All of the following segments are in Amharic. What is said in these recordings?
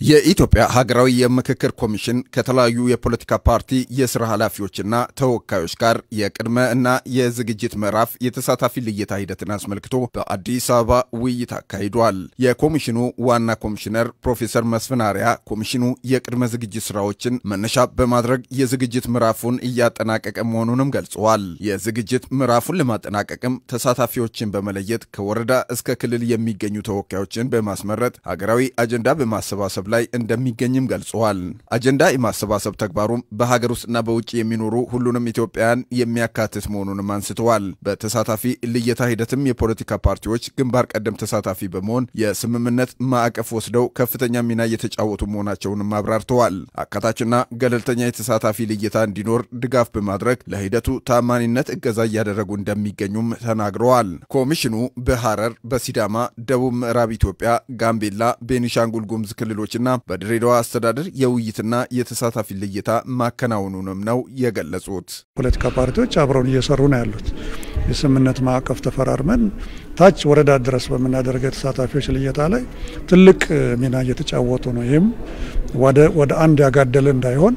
የኢትዮጵያ ሀገራዊ የምክክር ኮሚሽን ከተለያዩ የፖለቲካ ፓርቲ የስራ ኃላፊዎችና ተወካዮች ጋር የቅድመ እና የዝግጅት ምዕራፍ የተሳታፊ ልየታ ሂደትን አስመልክቶ በአዲስ አበባ ውይይት አካሂዷል። የኮሚሽኑ ዋና ኮሚሽነር ፕሮፌሰር መስፍን አርአያ ኮሚሽኑ የቅድመ ዝግጅት ስራዎችን መነሻ በማድረግ የዝግጅት ምዕራፉን እያጠናቀቀ መሆኑንም ገልጸዋል። የዝግጅት ምዕራፉን ለማጠናቀቅም ተሳታፊዎችን በመለየት ከወረዳ እስከ ክልል የሚገኙ ተወካዮችን በማስመረጥ ሀገራዊ አጀንዳ በማሰባሰብ ላይ እንደሚገኝም ገልጸዋል። አጀንዳ የማሰባሰብ ተግባሩም በሀገር ውስጥና በውጭ የሚኖሩ ሁሉንም ኢትዮጵያውያን የሚያካትት መሆኑንም አንስተዋል። በተሳታፊ ልየታ ሂደትም የፖለቲካ ፓርቲዎች ግንባር ቀደም ተሳታፊ በመሆን የስምምነት ማዕቀፍ ወስደው ከፍተኛ ሚና እየተጫወቱ መሆናቸውንም አብራርተዋል። አካታችና ገለልተኛ የተሳታፊ ልየታ እንዲኖር ድጋፍ በማድረግ ለሂደቱ ታማኒነት እገዛ እያደረጉ እንደሚገኙም ተናግረዋል። ኮሚሽኑ በሐረር፣ በሲዳማ፣ ደቡብ ምዕራብ ኢትዮጵያ፣ ጋምቤላ፣ ቤኒሻንጉል ጉሙዝ ክልሎችና በድሬዳዋ አስተዳደር የውይይትና የተሳታፊ ልየታ ማከናወኑንም ነው የገለጹት። ፖለቲካ ፓርቲዎች አብረውን እየሰሩ ነው ያሉት። የስምምነት ማዕቀፍ ተፈራርመን ታች ወረዳ ድረስ በምናደርገው የተሳታፊዎች ልየታ ላይ ትልቅ ሚና እየተጫወቱ ነው። ይህም ወደ አንድ ያጋደለ እንዳይሆን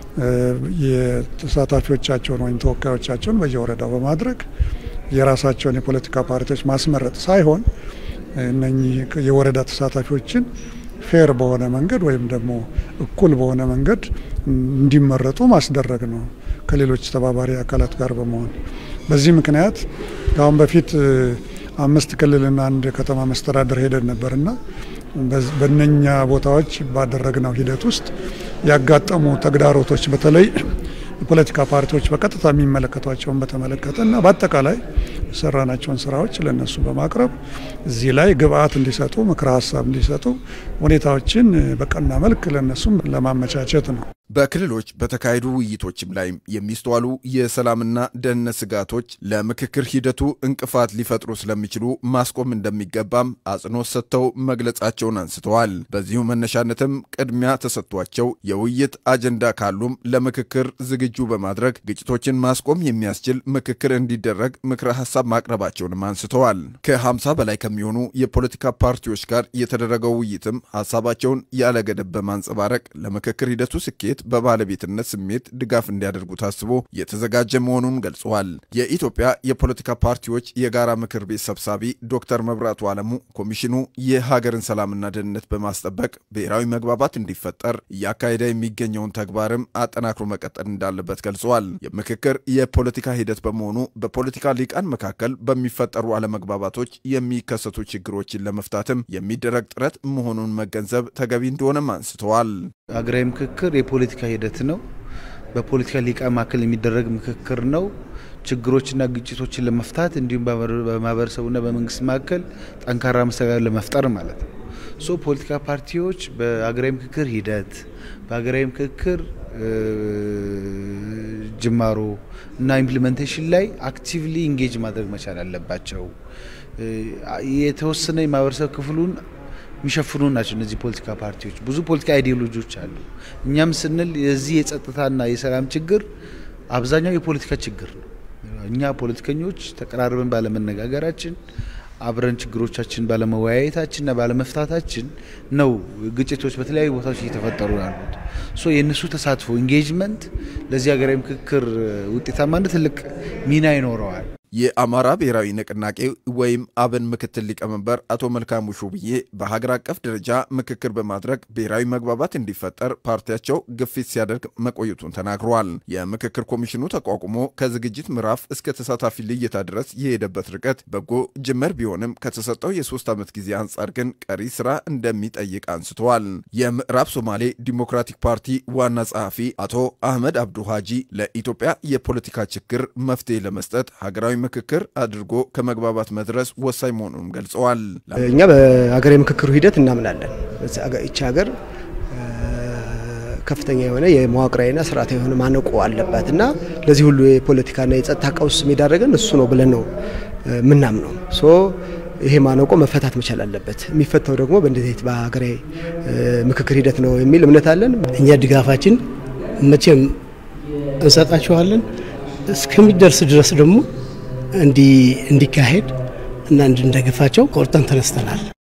የተሳታፊዎቻቸውን ወይም ተወካዮቻቸውን በየወረዳው በማድረግ የራሳቸውን የፖለቲካ ፓርቲዎች ማስመረጥ ሳይሆን እነኚህ የወረዳ ተሳታፊዎችን ፌር በሆነ መንገድ ወይም ደግሞ እኩል በሆነ መንገድ እንዲመረጡ ማስደረግ ነው ከሌሎች ተባባሪ አካላት ጋር በመሆን በዚህ ምክንያት ከአሁን በፊት አምስት ክልልና አንድ ከተማ መስተዳደር ሄደን ነበርና በእነኛ ቦታዎች ባደረግነው ሂደት ውስጥ ያጋጠሙ ተግዳሮቶች በተለይ የፖለቲካ ፓርቲዎች በቀጥታ የሚመለከቷቸውን በተመለከተ እና በአጠቃላይ የሰራናቸውን ስራዎች ለነሱ በማቅረብ እዚህ ላይ ግብአት እንዲሰጡ ምክረ ሀሳብ እንዲሰጡ ሁኔታዎችን በቀና መልክ ለነሱም ለማመቻቸት ነው። በክልሎች በተካሄዱ ውይይቶችም ላይ የሚስተዋሉ የሰላምና ደህንነት ስጋቶች ለምክክር ሂደቱ እንቅፋት ሊፈጥሩ ስለሚችሉ ማስቆም እንደሚገባም አጽንኦት ሰጥተው መግለጻቸውን አንስተዋል። በዚሁ መነሻነትም ቅድሚያ ተሰጥቷቸው የውይይት አጀንዳ ካሉም ለምክክር ዝግጁ በማድረግ ግጭቶችን ማስቆም የሚያስችል ምክክር እንዲደረግ ምክረ ሀሳብ ማቅረባቸውንም አንስተዋል። ከ50 በላይ ከሚሆኑ የፖለቲካ ፓርቲዎች ጋር የተደረገው ውይይትም ሀሳባቸውን ያለ ገደብ በማንጸባረቅ ለምክክር ሂደቱ ስኬት በባለቤትነት ስሜት ድጋፍ እንዲያደርጉ ታስቦ የተዘጋጀ መሆኑን ገልጸዋል። የኢትዮጵያ የፖለቲካ ፓርቲዎች የጋራ ምክር ቤት ሰብሳቢ ዶክተር መብራቱ አለሙ ኮሚሽኑ የሀገርን ሰላምና ደህንነት በማስጠበቅ ብሔራዊ መግባባት እንዲፈጠር እያካሄደ የሚገኘውን ተግባርም አጠናክሮ መቀጠል እንዳለበት ገልጸዋል። የምክክር የፖለቲካ ሂደት በመሆኑ በፖለቲካ ሊቃን መካከል በሚፈጠሩ አለመግባባቶች የሚከሰቱ ችግሮችን ለመፍታትም የሚደረግ ጥረት መሆኑን መገንዘብ ተገቢ እንደሆነም አንስተዋል። ሀገራዊ ምክክር የፖለቲካ ሂደት ነው። በፖለቲካ ሊቃን መካከል የሚደረግ ምክክር ነው። ችግሮችና ግጭቶችን ለመፍታት እንዲሁም በማህበረሰቡና በመንግስት መካከል ጠንካራ መስተጋብር ለመፍጠር ማለት ነው። ሶ ፖለቲካ ፓርቲዎች በሀገራዊ ምክክር ሂደት በሀገራዊ ምክክር ጅማሮ እና ኢምፕሊሜንቴሽን ላይ አክቲቭሊ ኢንጌጅ ማድረግ መቻል አለባቸው። የተወሰነ የማህበረሰብ ክፍሉን የሚሸፍኑ ናቸው እነዚህ ፖለቲካ ፓርቲዎች። ብዙ ፖለቲካ አይዲዮሎጂዎች አሉ። እኛም ስንል የዚህ የጸጥታና የሰላም ችግር አብዛኛው የፖለቲካ ችግር ነው። እኛ ፖለቲከኞች ተቀራርበን ባለመነጋገራችን አብረን ችግሮቻችን ባለመወያየታችንና ባለመፍታታችን ነው ግጭቶች በተለያዩ ቦታዎች እየተፈጠሩ ያሉት። ሶ የእነሱ ተሳትፎ ኢንጌጅመንት ለዚህ ሀገራዊ ምክክር ውጤታማነት ትልቅ ሚና ይኖረዋል። የአማራ ብሔራዊ ንቅናቄ ወይም አብን ምክትል ሊቀመንበር አቶ መልካሙ ሹብዬ በሀገር አቀፍ ደረጃ ምክክር በማድረግ ብሔራዊ መግባባት እንዲፈጠር ፓርቲያቸው ግፊት ሲያደርግ መቆየቱን ተናግረዋል። የምክክር ኮሚሽኑ ተቋቁሞ ከዝግጅት ምዕራፍ እስከ ተሳታፊ ልየታ ድረስ የሄደበት ርቀት በጎ ጅምር ቢሆንም ከተሰጠው የሶስት ዓመት ጊዜ አንጻር ግን ቀሪ ስራ እንደሚጠይቅ አንስተዋል። የምዕራብ ሶማሌ ዲሞክራቲክ ፓርቲ ዋና ጸሐፊ አቶ አህመድ አብዱ ሀጂ ለኢትዮጵያ የፖለቲካ ችግር መፍትሄ ለመስጠት ሀገራዊ ምክክር አድርጎ ከመግባባት መድረስ ወሳኝ መሆኑንም ገልጸዋል። እኛ በሀገራዊ ምክክሩ ሂደት እናምናለን። ይቺ ሀገር ከፍተኛ የሆነ የመዋቅራዊና ስርዓታዊ የሆነ ማነቆ አለባት እና ለዚህ ሁሉ የፖለቲካና የጸጥታ ቀውስ የሚዳረገን እሱ ነው ብለን ነው ምናምነው። ሶ ይሄ ማነቆ መፈታት መቻል አለበት። የሚፈታው ደግሞ በእንደዚህ በሀገራዊ ምክክር ሂደት ነው የሚል እምነት አለን። እኛ ድጋፋችን መቼም እንሰጣችኋለን እስከሚደርስ ድረስ ደግሞ እንዲካሄድ እና እንድንደግፋቸው ቆርጠን ተነስተናል።